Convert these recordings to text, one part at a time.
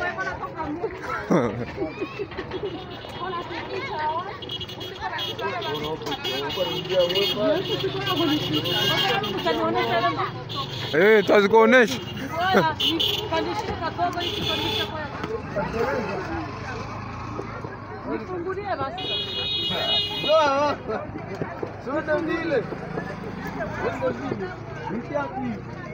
Eh, tazikuonesha. Nifungulie basi. Sote vile. Sote vile. Mtiapi.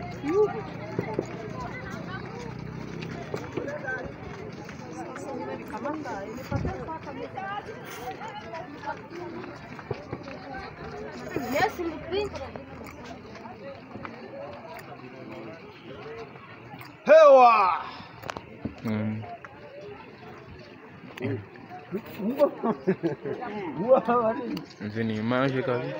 Yes, mkristo. Hewa. Mm. Uwa wali. Hizi ni image kabisa.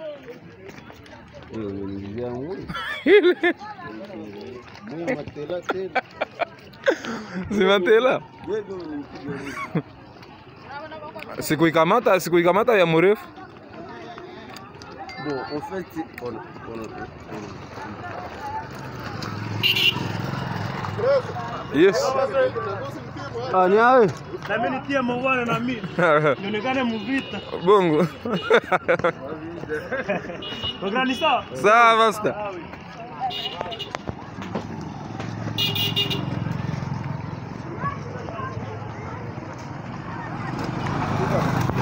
Wewe unilizia ngui. Ile Mimi matela tena. zimatela. Wewe unanipiga. Sikuikamata, sikuikamata ya mrefu. Bon, en fait, on, on, on, Yes. Ah, ni awe. Na mimi nitie mauana na mimi nionekane mvita. Bongo. Prograni sawa? Sawa basta. Sawa.